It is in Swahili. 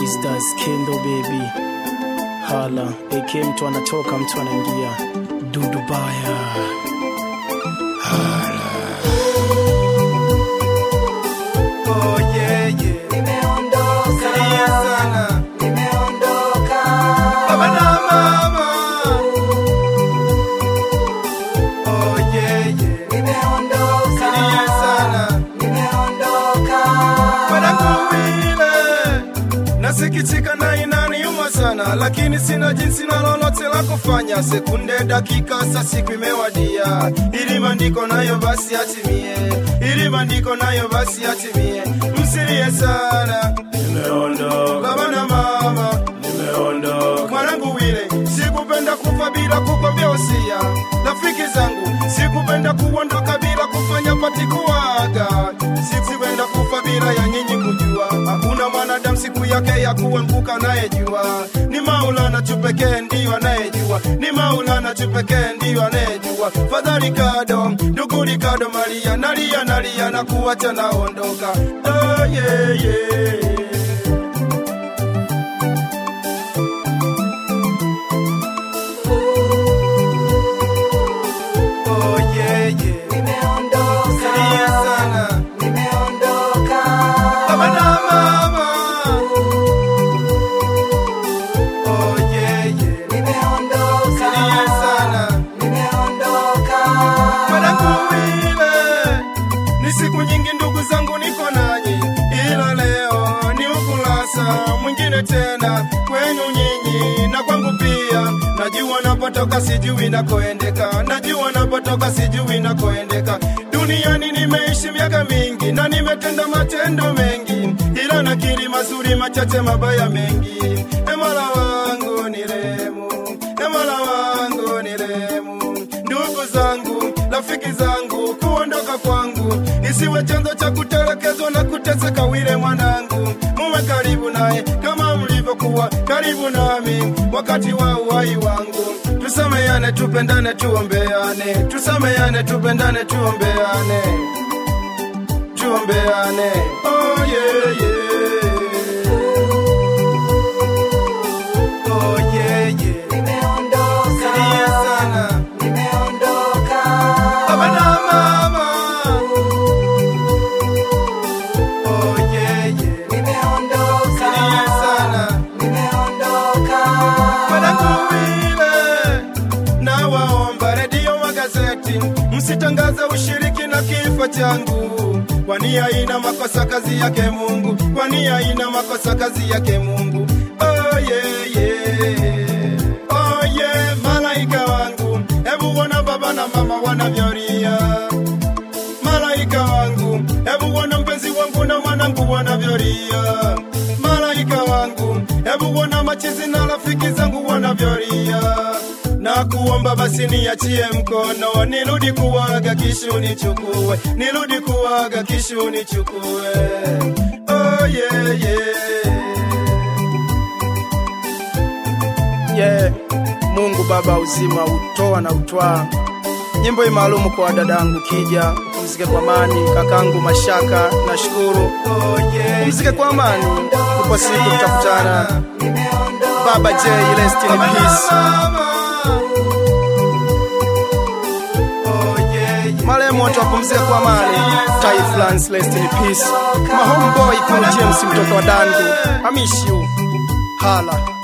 Mr. Skendo baby hala AK mtu anatoka mtu anaingia dudu baya Oh, yeah, yeah. Salia sana. Baba na mama. Oh, yeah, yeah. Salia sana. Mwanangu wile. Nasikitika na inaniuma sana, lakini sina jinsi na lolote la kufanya. Sekunde, dakika, saa siku imewadia, ili maandiko nayo basi atimie, ili maandiko nayo basi atimie. Msilie sana, nimeondoka baba na mama, nimeondoka mwanangu wile. Sikupenda kufa bila kukwambia usia, rafiki zangu, sikupenda kuondoka bila kufanya pati kuaga, sikupenda kufa bila ya nyinyi kujua. Hakuna mwanadamu siku yake ya kuanguka anayejua, ni Maulana tu pekee ndiyo anayejua, ni Maulana tu pekee ndiyo anayejua. Fadhali kado, ndugu Ricardo Maria, nalia nalia na kuacha naondoka. Oh, yeah, yeah. Oh, yeah, yeah. Salia sana. Baba na mama. Oh, yeah, yeah. Salia sana. Mwanangu wile. Ni siku nyingi ndugu zangu niko nanyi, ila leo ni ukurasa mwingine tena kwenu nyinyi na kwangu pia. Najua napotoka sijui nakoendeka, najua napotoka sijui nakoendeka. Duniani nimeishi miaka mingi na nimetenda matendo mengi, ila nakiri mazuri machache, mabaya mengi. E Mola wangu ni rehemu, e Mola wangu ni rehemu. Ndugu zangu, rafiki zangu, kuondoka kwangu isiwe chanzo cha kutelekezwa na kuteseka. Wile mwanangu, muwe karibu naye kama mlivyokuwa karibu nami wakati wa uhai wangu. Tusameane, tupendane, tuombeane, tusameane, tupendane, tuombeane, tuombeane. Oh, yeah, yeah. Oh, yeah, yeah. Salia sana. Baba na mama. Oh, yeah, yeah. Salia sana. Mwanangu wile, nawaomba redio, magazeti, msitangaze ushiriki na kifo changu, kwani haina makosa kazi yake Mungu, kwani haina makosa kazi yake Mungu. Oh, yeah, yeah. Oh, yeah, malaika wangu, hebu ona baba na mama wanavyolia malaika wangu, hebu ona mpenzi wangu na mwanangu wanavyolia. Malaika wangu, hebu ona machizi na rafiki zangu wanavyolia. Na kuomba basi niachie mkono, nirudi kuwaga kisha nichukue, nirudi kuwaga kisha nichukue. Oh, yeah, yeah. yeah. Mungu Baba uzima utoa na utwaa. Nyimbo hii maalumu kwa dadangu Kija, upumzike kwa amani. Kakangu Mashaka, nashukuru. Oh, yeah, Pumzike kwa amani, upo siku tutakutana. Baba J, rest in Baba na peace. mama. Oh, yeah, yeah. Marehemu wote wapumzike kwa amani. Tai Flans, rest in peace. My homeboy Paul James, mtoto wa Dangu, I miss you. Hala.